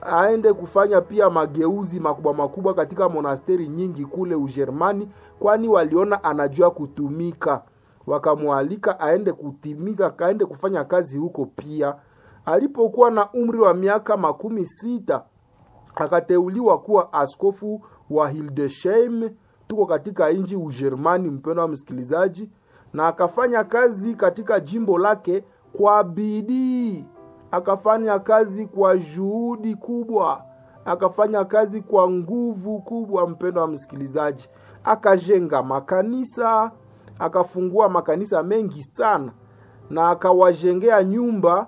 aende kufanya pia mageuzi makubwa makubwa katika monasteri nyingi kule Ujerumani, kwani waliona anajua kutumika, wakamwalika aende kutimiza, aende kufanya kazi huko pia. Alipokuwa na umri wa miaka makumi sita akateuliwa kuwa askofu wa Hildesheim, tuko katika nchi Ujerumani, mpendo wa msikilizaji, na akafanya kazi katika jimbo lake kwa bidii, akafanya kazi kwa juhudi kubwa, akafanya kazi kwa nguvu kubwa, mpendo wa msikilizaji, akajenga makanisa, akafungua makanisa mengi sana, na akawajengea nyumba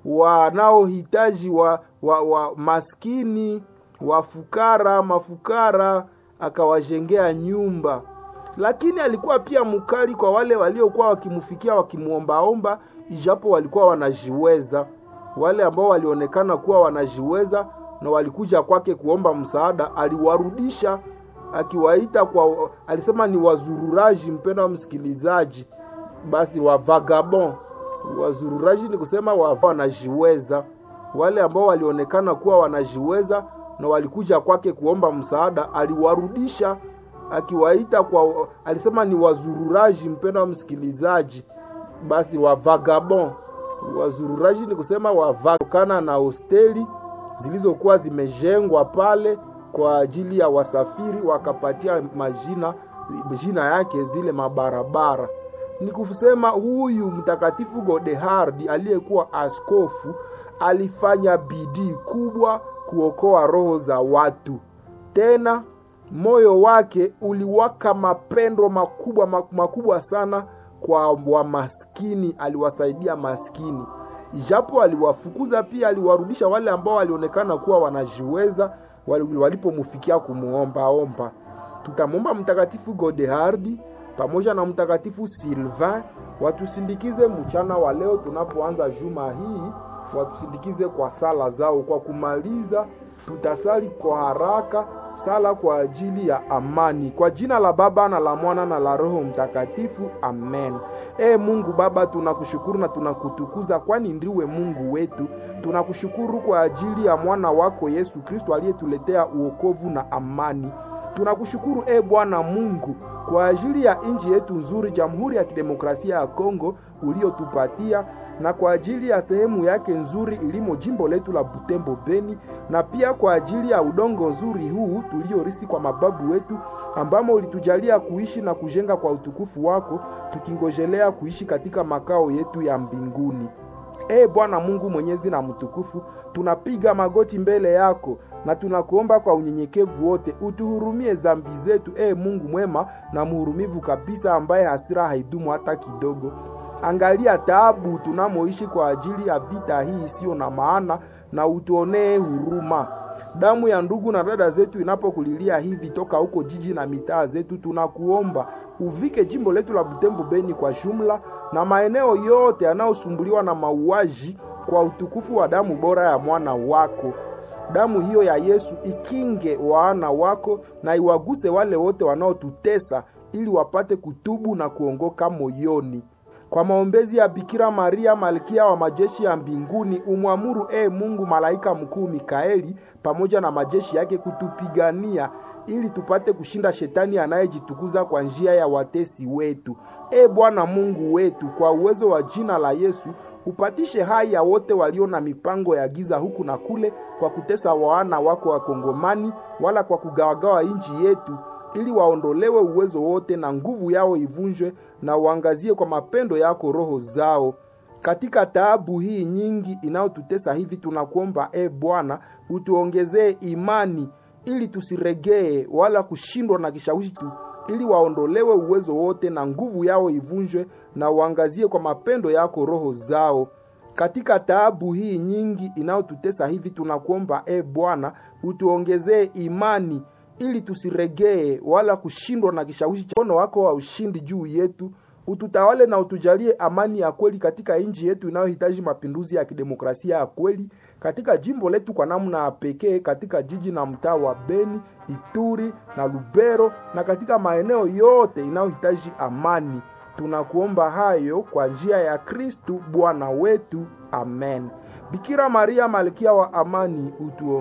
wanaohitaji wa, wa, wa maskini wafukara mafukara, akawajengea nyumba. Lakini alikuwa pia mkali kwa wale waliokuwa wakimfikia wakimwombaomba, ijapo walikuwa wanajiweza. Wale ambao walionekana kuwa wanajiweza na walikuja kwake kuomba msaada, aliwarudisha akiwaita kwa, alisema ni wazururaji. Mpendo wa msikilizaji, basi wa vagabond wazururaji ni kusema wa wanajiweza. Wale ambao walionekana kuwa wanajiweza na walikuja kwake kuomba msaada, aliwarudisha akiwaita kwa, alisema ni wazururaji. Mpendo wa msikilizaji, basi wa vagabond wazururaji ni kusema wavakana na hosteli zilizokuwa zimejengwa pale kwa ajili ya wasafiri, wakapatia majina jina yake zile mabarabara ni kusema huyu mtakatifu Godehard aliyekuwa askofu alifanya bidii kubwa kuokoa roho za watu. Tena moyo wake uliwaka mapendo makubwa makubwa sana kwa wamaskini, aliwasaidia maskini, ijapo aliwafukuza pia, aliwarudisha wale ambao walionekana kuwa wanajiweza walipomfikia kumuombaomba. Tutamwomba mtakatifu Godehard pamoja na mtakatifu Sylvain watusindikize mchana wa leo tunapoanza juma hii, watusindikize kwa sala zao. Kwa kumaliza, tutasali kwa haraka sala kwa ajili ya amani, kwa jina la Baba na la Mwana na la Roho Mtakatifu, amen. E Mungu Baba, tunakushukuru na tunakutukuza, kwani ndiwe Mungu wetu. Tunakushukuru kwa ajili ya mwana wako Yesu Kristo aliyetuletea uokovu na amani. Tunakushukuru e Bwana Mungu kwa ajili ya nchi yetu nzuri, Jamhuri ya Kidemokrasia ya Kongo uliotupatia, na kwa ajili ya sehemu yake nzuri ilimo jimbo letu la Butembo Beni, na pia kwa ajili ya udongo nzuri huu tuliorisi kwa mababu wetu, ambamo ulitujalia kuishi na kujenga kwa utukufu wako, tukingojelea kuishi katika makao yetu ya mbinguni. E Bwana Mungu mwenyezi na mtukufu, tunapiga magoti mbele yako na tunakuomba kwa unyenyekevu wote utuhurumie zambi zetu, e Mungu mwema na mhurumivu kabisa, ambaye hasira haidumu hata kidogo. Angalia taabu tunamoishi kwa ajili ya vita hii isiyo na maana, na utuonee huruma. Damu ya ndugu na dada zetu inapokulilia hivi toka huko jiji na mitaa zetu, tunakuomba uvike jimbo letu la Butembo Beni kwa jumla na maeneo yote yanayosumbuliwa na mauaji kwa utukufu wa damu bora ya mwana wako. Damu hiyo ya Yesu ikinge wana wako na iwaguse wale wote wanaotutesa, ili wapate kutubu na kuongoka moyoni. Kwa maombezi ya Bikira Maria, malkia wa majeshi ya mbinguni, umwamuru e Mungu malaika mkuu Mikaeli pamoja na majeshi yake kutupigania ili tupate kushinda shetani anayejitukuza kwa njia ya watesi wetu. E Bwana Mungu wetu, kwa uwezo wa jina la Yesu upatishe hai ya wote walio na mipango ya giza huku na kule, kwa kutesa wana wako wa Kongomani, wala kwa kugawagawa nchi yetu, ili waondolewe uwezo wote na nguvu yao ivunjwe, na uangazie kwa mapendo yako roho zao. Katika taabu hii nyingi inayotutesa hivi, tunakuomba e Bwana, utuongezee imani ili tusiregee wala kushindwa na kishawishi tu, ili waondolewe uwezo wote na nguvu yao ivunjwe, na uangazie kwa mapendo yako roho zao. Katika taabu hii nyingi inayotutesa hivi, tunakuomba e Bwana, utuongezee imani ili tusiregee wala kushindwa na kishawishi cha mkono wako wa ushindi juu yetu. Ututawale na utujalie amani ya kweli katika nchi yetu inayohitaji mapinduzi ya kidemokrasia ya kweli katika jimbo letu kwa namna ya pekee, katika jiji na mtaa wa Beni, Ituri na Lubero na katika maeneo yote inayohitaji amani. Tunakuomba hayo kwa njia ya Kristu Bwana wetu, amen. Bikira Maria malkia wa amani, utuongoze.